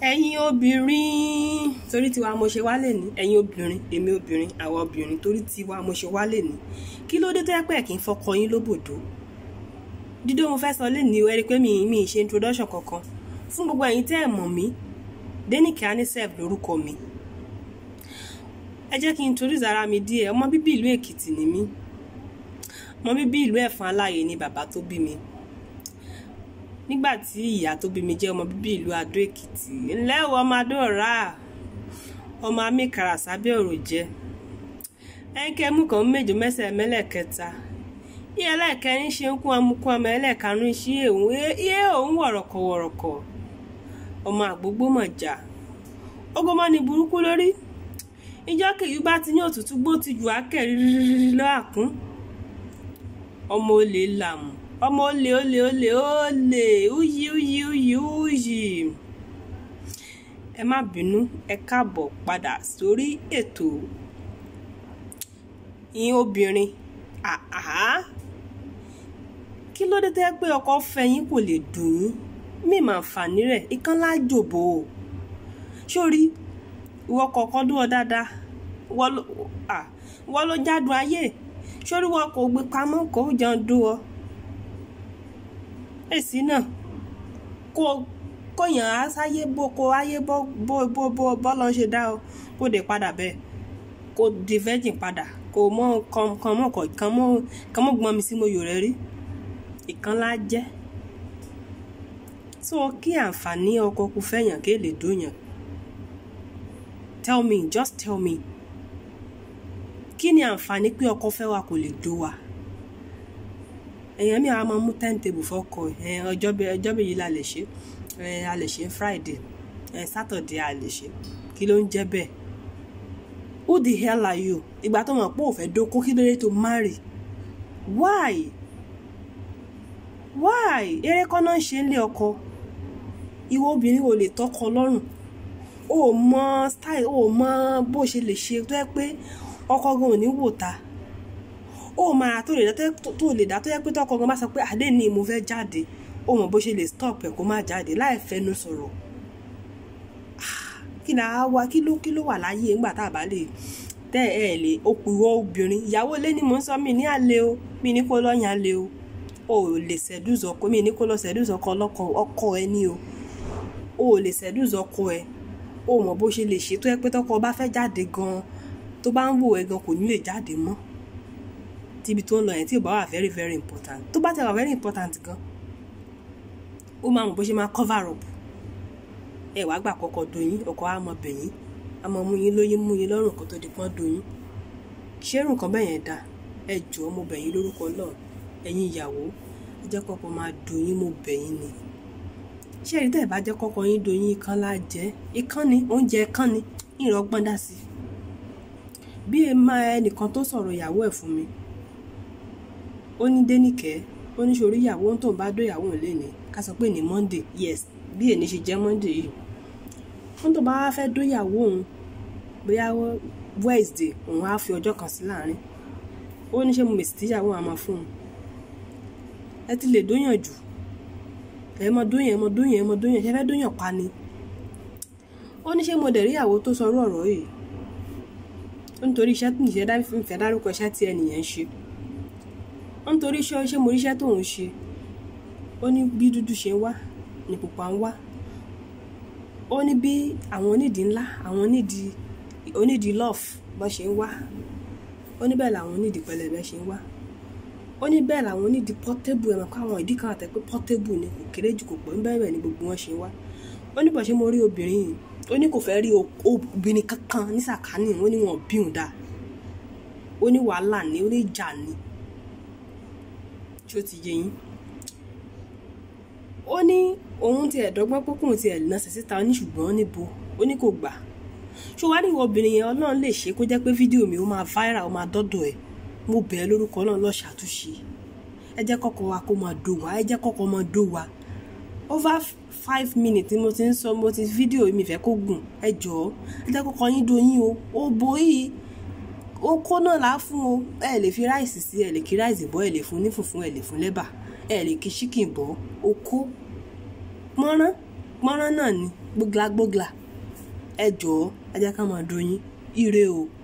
ẹ̀yin obìnrin torí tiwa mo ṣe wá lè ní ẹ̀yin obìnrin èmi obìnrin àwa obìnrin torí tiwa mo ṣe wá lè ní kí ló dé tó yẹ pé kí n fọkọ yín lóbòdó dídó mo fẹ́ sọ lẹ́nu ẹ rí i pé mi mi ṣe introduction kankan fún gbogbo ẹ̀yin tẹ́ ẹ̀ mọ̀ mí Dénìkẹ́ Anísẹ̀f lórúkọ mi ẹ jẹ́ kí n introduce ara mi díẹ̀ ọmọ bíbí ìlú Èkìtì ni mí ọmọ bíbí ìlú Ẹ̀fọ̀n Aláyè ni bàbá tó bí mi nígbà tí ìyá tó bí mi jẹ́ ọmọ bíbí ìlú Adó Èkìtì ńlẹ́ o ọmọ Adó ọ̀rá ọmọ amíkàrà sábẹ́ ọ̀rọ̀ jẹ́ ẹnkẹ́mú kan méje mẹ́sẹ̀ mẹ́lẹ̀kẹta iye ẹlẹ́ẹ̀kẹrin ṣe ń kún amukún ọmọ ẹlẹ́ẹ̀karùn-ún sí èhún iye òun wọ̀rọ̀kọ̀ wọ̀rọ̀kọ̀ ọmọ àgbógbó mọ̀jà ogomọ́ ni burúkú lórí ìjọ kìí bá ti ní òtútù gbó ti jù ákẹ́ rírírí lọ́àkún ọmọ olè làmù ọmọ olè olè olè olè úyì úyì úyì úyì ẹ má bínú ẹ káàbọ̀ padà sórí ètò yín obìnrin àhá kí ló dé tẹ́ pé ọkọ fẹ́ yín kò lè dùn yín mí máa fàní rẹ̀ ikán lájòbò o sórí ìwọ kọ̀ọ̀kan dúró dáadáa wọ́n ló jádùn ayé sórí wọn kò gbé pamọ́ kó jẹun dún ọ èsì náà kó kóyàn á sáyé bó kó ayé bó bó bó bó bọ́lọ́ ṣe dá ọ kó dé padà bẹ́ẹ̀ kó di virgin padà kó mọ kan kan mọ kan mọ kan mọ gbọ́n mi sí mo yò rẹ rí ìkan lá jẹ́ so kí àǹfààní ọkọ kò fẹ́yàn kí èlè dóyàn tell me just tell me kí ni àǹfààní pé ọkọ fẹ́ wa kò lè dó wa èèyàn mi àwọn máa mú timetable fọkọ ẹ ọjọ́ ọjọ́ méjì la lè ṣe ẹ a lè ṣe friday ẹ saturday a lè ṣe kí ló ń jẹ́ bẹ́ẹ̀ who the hell are you ìgbà tó mọ̀ pé ò fẹ́ dóko kí ló dé tó marry why why eré kọ́ náà ń ṣe ń lé ọkọ ìwọ obìnrin ò lè tọkọ lọ́rùn o mọ style o mọ bó ṣe lè ṣe tó yẹ pé ọkọ gan ò ní wò ta ó máa tó lè dá tó lè dá tó yẹ pé tọkọ gan bá sọ pé àdé ni mo fẹ́ jáde ó mọ bó ṣe lè stop ẹ̀ kó má jáde láì fẹnu sọ̀rọ̀ kí là á wá kí ló kí ló wà láyé ńgbà tá a bá lè tẹ ẹ lè okùnwọ obìnrin ìyàwó lé ní mò ń sọ mí ní àlè o mí ní kó lọ́yàn àlè o o ò lè seduce ọkọ mí ní kó lọ seduce ọkọ ọlọ́kọ ọkọ ẹ ní o o ò lè seduce ọkọ ẹ o mọ bó ṣe lè ṣe tó yẹ pé tọkọ bá fẹ́ jáde gan tó bá ń wò ẹ gan kò ní lè jáde mọ́ tíbi tó ń lọ yẹn tí ò bá wà very very important tó bá ti wà very important gan ó máa mọ bó ṣe máa cover up ẹ wàá gbà kọ́kọ́ doyin ọkọ á mọ bẹ̀yìn á mọ mú yín lóyún mú yín lọ́rùn kó tó di pọ́n doyin ṣérù nǹkan bẹ́ẹ̀ yẹn dáa ẹ jọ̀ọ́ mo bẹ̀yìn lórúkọ náà ẹ̀yin ìyàwó ẹ jẹ́ kọ́kọ́ máa doyin mo bẹ̀yìn ni ṣé èyí tẹ́ ẹ bá jẹ́ kọ́kọ́ yín doyin ikán lá jẹ́ ikán ni oúnjẹ ikán ni ìrọ̀gbọ́n dá sí bí ẹ máa ẹnìkan tó sọ̀rọ̀ ìyàwó ẹ̀ fún mi ó ní Dénìkẹ́ ó ní sórí ìyàwó tó ń bá dó ìyàwó ẹ̀ lẹ́ni ká sọ pé ní Monday yes bí èní ṣe jẹ́ Monday yìí wọ́n tó bá wá fẹ́ dó ìyàwó òun bóyá Wednesday òun á fi ọjọ́ kan sí láàrin ó ní ṣe mo mèsì tíyàwó àmọ́ fún un ẹ ti lè dóyàn jù ẹ mọ dóyàn ẹ mọ dóyàn ẹ mọ dóyàn ṣe fẹ́ dóyàn pa ni ó ní ṣe mo dẹ̀ rí ìyàwó tó sọ ọ̀rọ̀ yìí ó nítorí iṣẹ́ tí nìṣẹ́ dá fífẹ́ dárúkọ iṣẹ́ tí ẹnìyẹn ń ṣe ó nítorí iṣẹ́ ṣé mo ríṣẹ́ tóun ṣe ó ní bí dúdú ṣe ń wá ní pupa ń wá ó ní bí àwọn onídìí ńlá àwọn onídìí onídìí love bọ́ ṣe ń wá ó ní bẹ́ẹ̀ làwọn onídìí pẹlẹbẹ ṣe ń wá ó ní bẹ́ẹ̀ làwọn onídìí portable ẹ̀ mọ̀ pé àwọn ìdí kan àtẹ pé portable ni kò kéré jù kò pọ̀ ń bẹ́ẹ̀ ni gbogbo wọn ṣe ń wá ó ní bọ̀ ṣe mo rí obìnrin yìí ó ní kò fẹ́ rí obìnrin kankan ní sàkání ó ní wọn bí òun dáa ó ní wàhálà ni ó ní ìjà ni tí ó ti yé yín ó ní òun ti ẹ̀dọ́gbọ́n pókùn ti ẹ̀ lọ́sẹ̀ síta ní ṣùgbọ́n níbo ó ní kò gbà ṣó wá ní ìwọ obìnrin yẹn ọlọ́run lè ṣe kó jẹ́ pé fídíò mi ó máa viral ó máa dọ́dọ̀ ẹ̀ mo bẹ̀ ẹ́ lórúkọ náà lọ ṣàtúnṣe ẹ jẹ́ kọ́kọ́ wa kó máa dó wa ẹ jẹ́ kọ́kọ́ máa dó wa over five minutes ni mo ti ń sọ mo ti fídíò mi fẹ́ kó gùn ẹ jọ̀ọ́ ẹ jẹ́ kọ́kọ́ yín do yín o ó bo yìí ó kó náà lá fún o ẹ lè fi ráìsì sí ẹ lè kí ráìsì bọ́ ẹ lè fún ní fùfún ẹ lè fún lẹ́bà ẹ lè kí ṣíkìn bọ́ ó kó mọ́rán pọ́nrán náà ni gbógla gbógla ẹ jọ̀ọ́ ẹ jẹ́ ká máa dùn yín ire o.